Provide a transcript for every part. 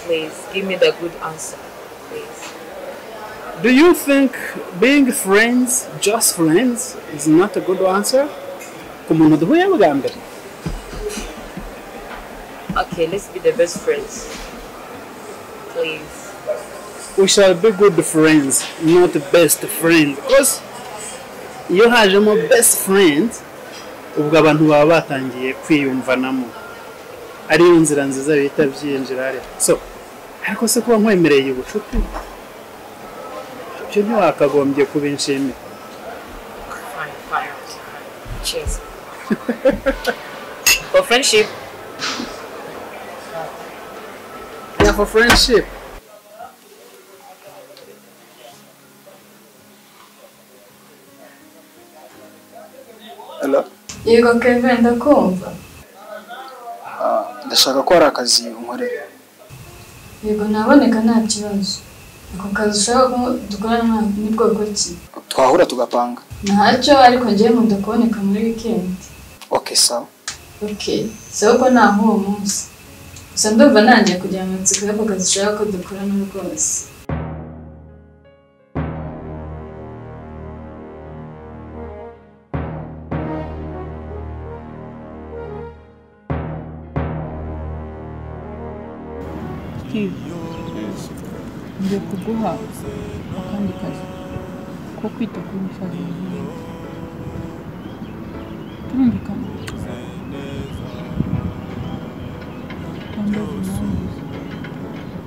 Please give me the good answer. Please. Do you think being friends, just friends, is not a good answer? ku muntu duhuye bwa mbere Okay, let's be the best friends. Please. we shall be good friends not best friends because iyo hajemo best friends ubwo abantu baba batangiye kwiyumvanamo ariyo nzira nziza bita byinjirare so ariko se kuba nkwemereye ubucuti ibyo ntiwakagombye kubinshimira Fine, fine. Cheers. For friendship, yeah, for friendship. Hello? yego kevin ndakumva Ah, ndashaka ko hari akazi unkorera yego naboneka nta kibazo ako kazi ushaka ko dukorana ni bwoko ki twahura tugapanga ntacyo ariko ngewe nkunda kuboneka muri wikendi okay sawa ok sawa ko ntaho uwo munsi gusa ndumva nanjye kugira mu matsiko y'ako kazi ushaka ko dukorana rwose Steve ngiye kuguha akandi kazi ko kwita kuri musaza wawe turumvikana tandatu nawe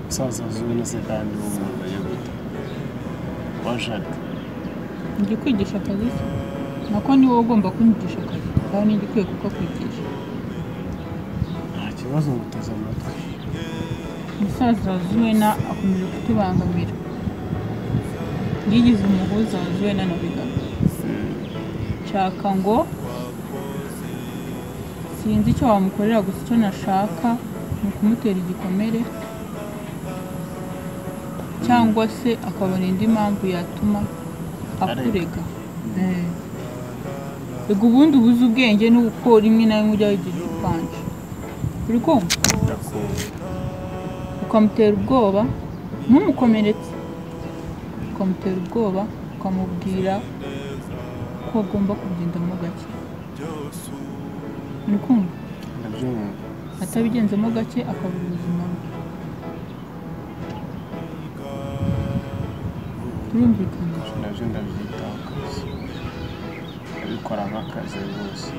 musaza uzwi na se kandi w'umuntu yagute washaka ngiye kwigisha akazi ke nako ni wowe ugomba kunyigisha akazi kandi nijya ukwiye kukakwigisha nta kibazo ngo uteze amatwi musaza wa zuwena akomeje kutubangamira yigize umuhuza wa zuwena na bigabo nshaka ngo sinzi icyo wamukorera gusa icyo nashaka ni ukumutera igikomere cyangwa se akabona indi mpamvu yatuma akurega Eh. Ego ubundi ubuze ubwenge n'uko rimwe na rimwe ujya wigira ubupanje uri kumva ukamutera ubwoba ntumukomeretse ukamutera ubwoba ukamubwira ko agomba kugendamo gake uri kumva ndabyumva atabigenzemo gake akabura ubuzima bwe birumvikana nabyo ndabyitaho akazi abikora nk'akazi rwose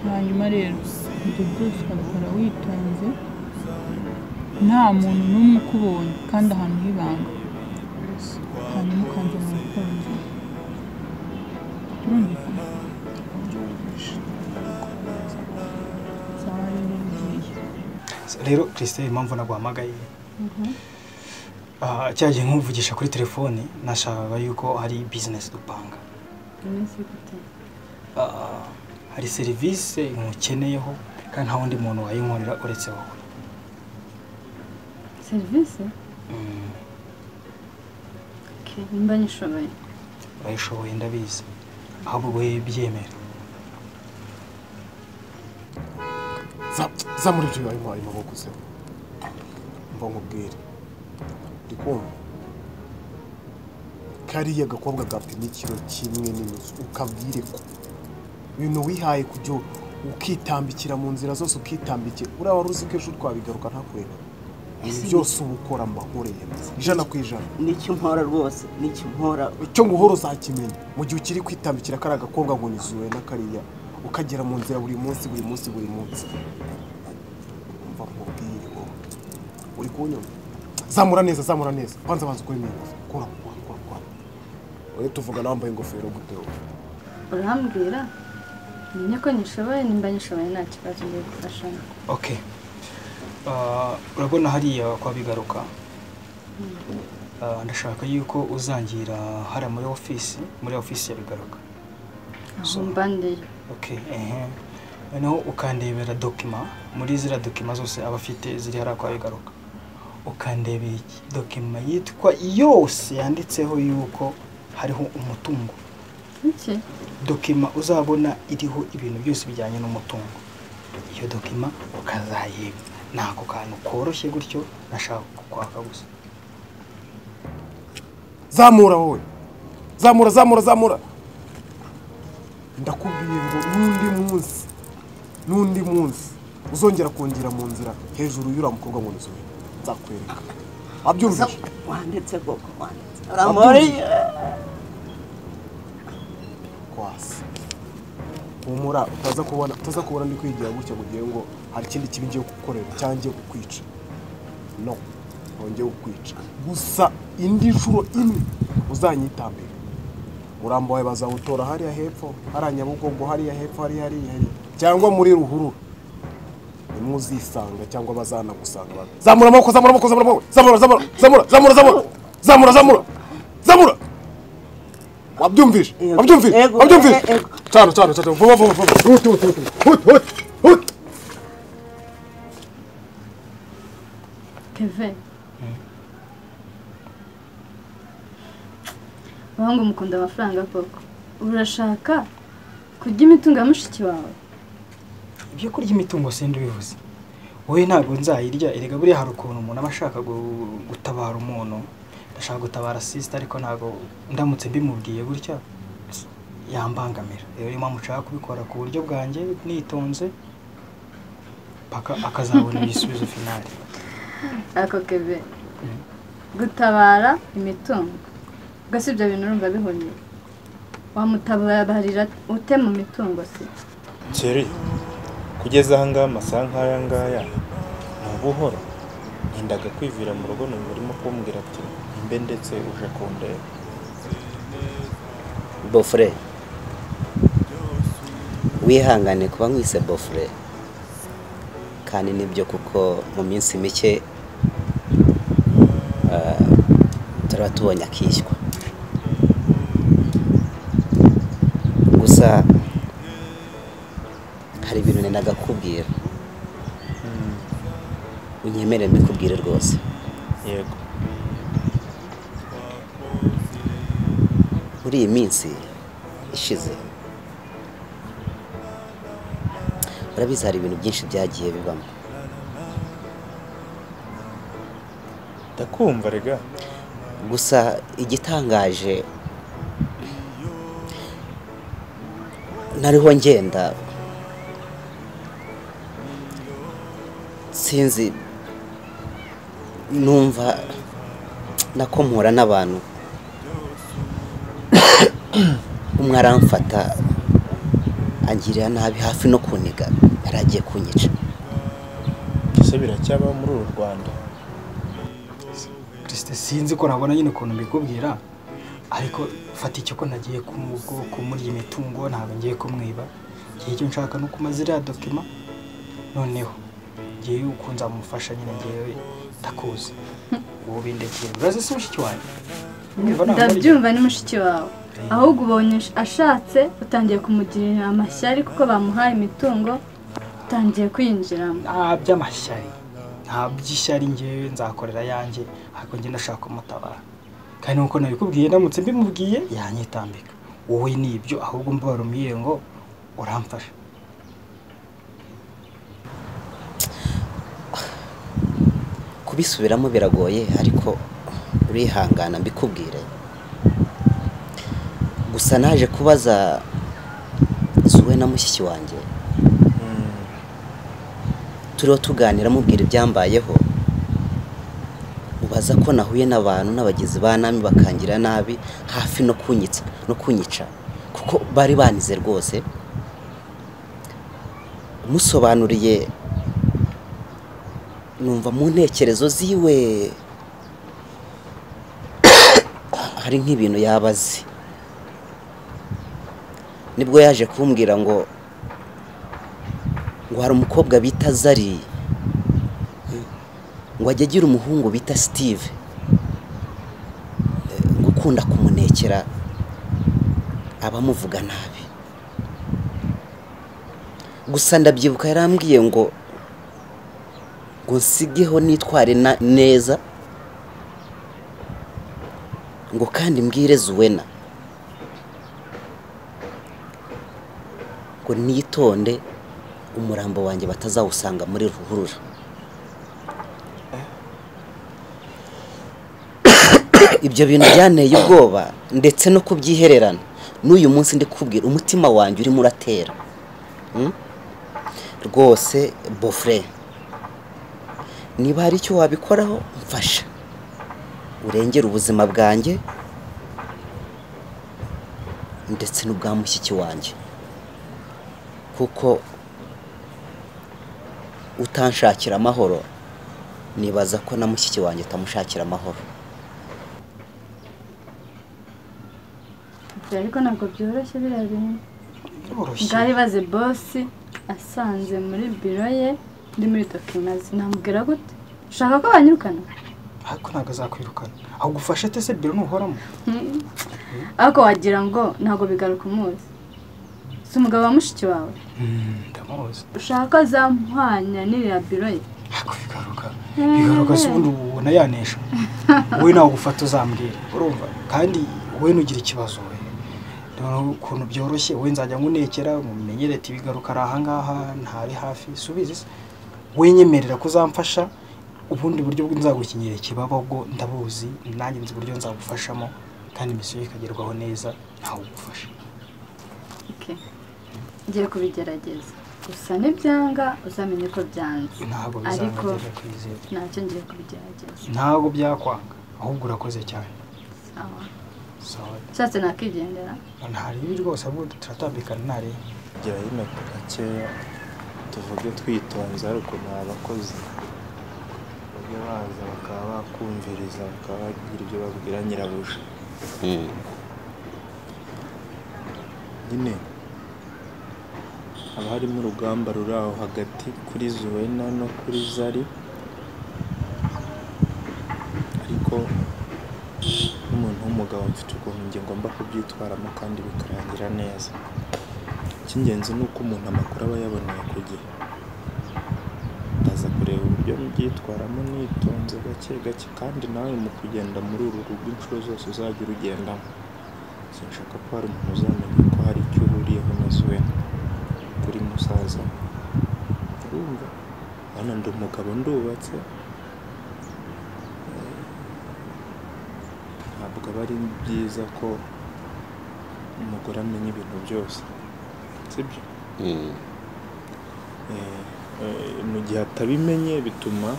hanyuma rero ibyo byose ukabikora witonze nta muntu n'umwe ukubonye kandi ahantu h'ibanga mbese hanyuma ukanjya mu rukundo turumvikana ubyumvishe ndabikora neza sawa rero bigiye rero christelle impamvu naguhamagaye Ah, cyagiye nk'uvugisha kuri telefone nashakaga yuko hari bizinesi dupanga iminsi gute Ah, hari serivisi nkukeneyeho kandi nta wundi muntu wayinkorera uretse wowe serivisi Mm, nimba nishoboye urayishoboye ndabizi ahubwo wowe byemera za za muri byo bibaye mwarimu baguze mba nkubwire ndi kumva kariya gakobwa gafite n'ikiro kimwe n'inusu ukabwire ko ibintu wihaye kujya ukitambikira mu nzira zose ukitambikira uriya wari uzi ko ejo twabigaruka ntakureba ibi byose uba ukora mbahoreye ijana ku ijana nicyo mpora rwose nicyo mpora icyo nguhora uzakimenya mu gihe ukiri kwitambikira kariya gakobwa ngo nizuwe na kariya ukagera mu nzira buri munsi buri munsi buri munsi umva nkubwire wowe uri kunyumva zamura neza zamura neza banza banza ukore neza kora kora kora kora uri tuvugana wambaye ingofero gute wowe urambwira menya ko nishoboye nimba nishoboye nta kibazo ngiye gufashamo okay Ah, urabona hariya kwa bigaruka Ah, ndashaka yuko uzangira hariya muri ofisi muri ofisi ya bigaruka aho mba ndeyo okay ehe noneho ukandebera dokima muri ziriya dokima zose aba afite ziri hariya kwa bigaruka ukandebera iki- dokima yitwa yose yanditseho yuko hariho umutungo iki dokima uzabona iriho ibintu byose bijyanye n'umutungo iyo dokima ukazayibwa ni ako kantu koroshye gutyo nashaka kukwaka gusa zamura wowe zamura zamura zamura ndakubwiye ngo n'undi munsi n'undi munsi uzongera kongera mu nzira hejuru y'uriya mukobwa ngo nzure nzakwereka wabyumvise wanditse koko wanditse uramuriye kwasi humura utaza kubona utaza kubona ndi kwigira gutya ngo ugire ngo hari ikindi kibi ngiye kugukorera cyangwa ngiye kukwica no ntongeye kukwica gusa indi nshuro imwe uzanyitambira umurambo wawe bazawutora hariya hepfo hariya nyabugogo hariya hepfo hariya hariya hariya cyangwa muri ruhurura nimwe uzisanga cyangwa bazanagusanga abantu zamura amaboko zamura amaboko zamura amaboko zamura zamura zamura zamura zamura zamura zamura zamura wabyumvije Yego. wabyumvije Yego. wabyumvise Eh, yego. cyane cyane cyane vuba vuba vuba huti huti huti huti huti huti keve abahungu mukunda amafaranga koko urashaka kurya imitungo ya mushiki wawe ibyo kurya imitungo senda ubivuze wowe ntabwo nzayirya erega buriya hari ukuntu umuntu aba ashaka gu- gutabara umuntu ndashaka gutabara sisita ariko ntabwo ndamutse mbimubwiye gutya yambangamira rero niyo mpamvu nshaka kubikora ku buryo bwanjye nitonze paka akazabona igisubizo finali ako keve gutabara imitungo ubwo ibyo bintu urumva bihonye wamutabarira ute mu mitungo se Thierry, kugeza aha ngaha amasaha nk'aya ngaya ni ubuhoro ngendaga kwivira mu rugo numva urimo kumbwira ati imbe ndetse uje kundeba bofure wihangane kuba nkwise bofure kandi nibyo kuko mu minsi mike ah, turaba tubonye akishywa gusa hari ibintu nendaga kukubwira unyemere mbikubwire rwose yego muri iyi minsi ishize urabizi hari ibintu byinshi byagiye bibamo ndakumva rega gusa igitangaje nariho ngenda sinzi numva nakomora n'abantu umwe aramfata angirira nabi hafi no kuniga yari agiye kunyica ese biracyabaho muri uru rwanda kirisite sinzi ko nabona nyine ukuntu mbikubwira ariko fata icyo ko nagiye kumubwo kumurya imitungo ntabwo ngiye kumwiba igihe icyo nshaka ni ukuma ziriya dokima noneho ngiye uko nzamufasha nyine ngewe ndakuzi ubu bindekeye urazi si mushiki wanjye Urumva ntabwo ari- ndabyumva ni mushiki wawe ahubwo ubonye ashatse utangiye kumugirira amashyari kuko bamuhaye imitungo utangiye kwinjiramo nta by'amashyari nta by'ishyari ngewe nzakorera yanjye ariko njye ndashaka kumutabara kandi nuko nabikubwiye ndamutse mbimubwiye yanyitambika wowe ni ibyo ahubwo mbabarumire ngo uramfasha kubisubiramo biragoye ariko urihangana mbikubwire gusa naje kubaza zuwe na mushyiki wanjye turiho tuganira mubwira ibyambayeho mubaza ko nahuye n'abantu n'abagizi ba nabi bakangira nabi hafi no kunyitsa no kunyica kuko bari banize rwose musobanuriye numva mu ntekerezo ziwe hari nk'ibintu yaba azi nibwo yaje kumbwira ngo ngo hari umukobwa bita zari ngo ajye agira umuhungu bita steve Eh, ngo ukunda kumunekera abamuvuga nabi gusa ndabyibuka yarambwiye ngo ngo nsigeho nitware na- neza ngo kandi mbwire zuwena ngo nitonde umurambo wanjye batazawusanga muri ruhurura ariko ibyo bintu byanteye ubwoba ndetse no kubyihererana n'uyu munsi ndi kubwira umutima wanjye urimo uratera Mm? rwose bofure niba hari icyo wabikoraho mfasha urengere ubuzima bwanjye ndetse n'ubwa mushyiki wanjye kuko utanshakira amahoro nibaza ko na mushyiki wanjye atamushakira amahoro Ibyo ariko ntabwo byoroshye biriya bintu Byoroshye. bwari baze bosi asanze muri biro ye ndi muri dokimazi namubwira gute ushaka ko banyirukana ariko ntabwo azakwirukana agufashe te se biro ntuhoramo Hmm. ariko wagira ngo ntabwo bigaruka umuzi si umugabo wa mushiki wawe ndamuzi ushaka ko azamuhwanya n'iriya biro ye ariko bigaruka bigaruka se ubundi ubu ubona yanesha wowe nawe ugufata uzambwira urumva kandi wowe ntugire ikibazo we noneho ukuntu byoroshye wowe nzajya nkunekera mumenyere ati bigaruka ari ahangaha ntari hafi subizi se wenyemerera ko uzamfasha ubundi buryo nzagukinyira ikibaba bwo ndabuzi nanjye nzi uburyo nzagufashamo kandi imisiyo ikagerwaho neza ntawe ugufasha Okay. ngiye kubigerageza gusa nibyanga uzamenye ko byanze ntabwo ariko bizagera kwizera ntacyo ngiye kubigerageza ntabwo byakwanga ahubwo urakoze cyane sawa sawa ushatse nakigendera nta ribi rwose ahubwo turatambikana nta ribi gera y'imeko gakeya tuvuge twitonze hari ukuntu abakozi bajya baza bakaba bakumviriza bakaba bagira ibyo babwira nyirabuja Mm. nyine haba harimo urugamba ruri aho hagati kuri zuwena no kuri zari ariko n'umuntu w'umugabo mfite ukuntu njye ngomba kubyitwaramo kandi bikarangira neza icy'ingenzi ni uko umuntu amakuru aba yaboneye ku gihe ndaza kureba uburyo mbyitwaramo nitonze gake gake kandi nawe mu kugenda muri uru rugo inshuro zose uzajya urugendamo sinshaka ko hari umuntu uzamenya ko hari icyo uhuriyeho na zuwena kuri musaza urumva hano ndi umugabo ndubatse Eh, ntabwo aba ari byiza ko umugore amenya ibintu byose sibyo Mm. Eh, eh, mu gihe atabimenye bituma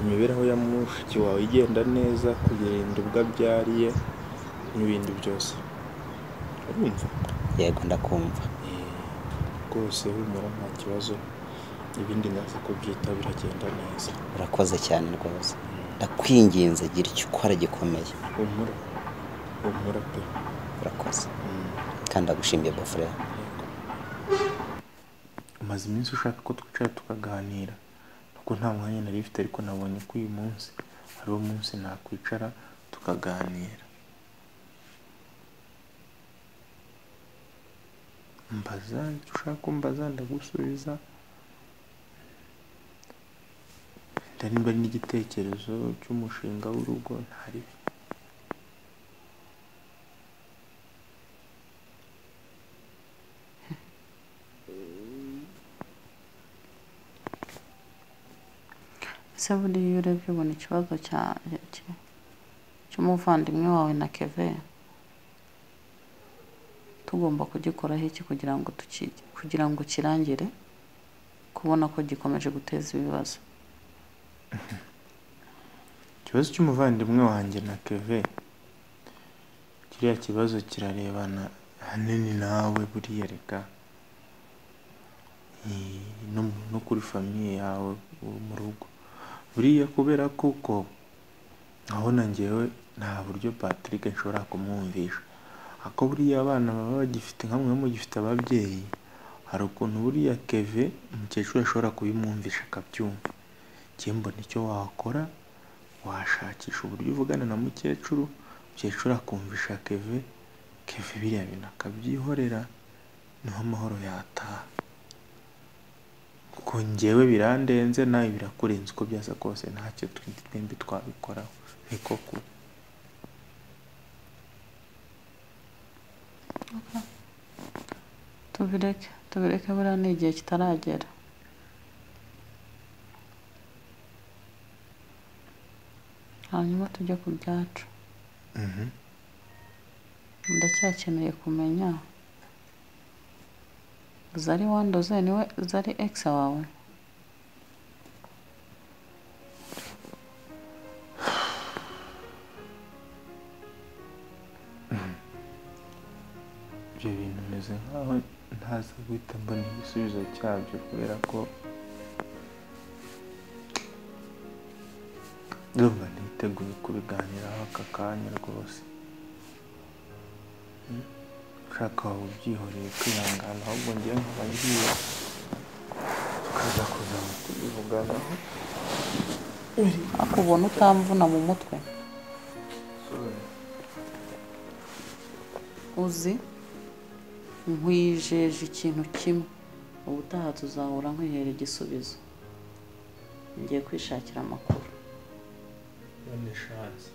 imibereho ya mushiki wawe igenda neza kugenda ubwo abyariye n'ibindi byose urumva yego ndakumva rwose humura nta kibazo ibindi naza kubyita biragenda neza urakoze cyane rwose ndakwinginze gira icyo ukora gikomeye humura humura pe urakoze Mm. kandi ndagushimiye bofure umaze iminsi ushaka ko twicara tukaganira kuko nta mwanya nari mfite ariko nabonye ko uyu munsi ari wo munsi nakwicara tukaganira mbaza icyo ushaka ko mbaza ndagusubiza wenda nimba ari n'igitekerezo cy'umushinga w'urugo ntaribi ese buriya iyo urebye ubona ikibazo cya- cya- cy'umuvandimwe wawe na keve tugomba kugikoraho iki kugira ngo tuki- kugira ngo kirangire kubona ko gikomeje guteza ibibazo ikibazo cy'umuvandimwe wanjye na keve kiriya kibazo kirarebana ahanini nawe buriya reka Eh, no- no kuri famiye yawe uwo mu rugo buriya kubera kuko nkabona ngewe nta buryo patrick nshobora kumwumvisha ako buriya abana baba bagifite nka mwemwe mugifite ababyeyi hari ukuntu buriya keve umukecuru ashobora kubimwumvisha akabyumva njye mbona icyo wakora washakisha uburyo uvugana na mukecuru mukecuru akumvisha keve keve biriya bintu akabyihorera niho amahoro yataha kuko njyewe birandenze nawe birakurenze uko byasa kose ntacyo twe- twembi twabikoraho niko kuri tubireke tubireke buriya ni igihe kitaragera hanyuma tujye ku byacu ndacyakeneye kumenya zari wandoze niwe zari egisi wawe ibyo bintu meze nkaho ntaza guhita mbona igisubizo cyabyo kubera ko ndumva ntiteguye kubiganiraho aka kanya rwose Hmm? ushaka waba ubyihoreye kwihangana ahubwo ngewe nkaba ngiye tukaza kuzaba tubivuganaho ariko ubona utamvuna mu mutwe uzi nkwijeje ikintu kimwe ubutaha tuzahura nkwihera igisubizo ngiye kwishakira amakuru none shansi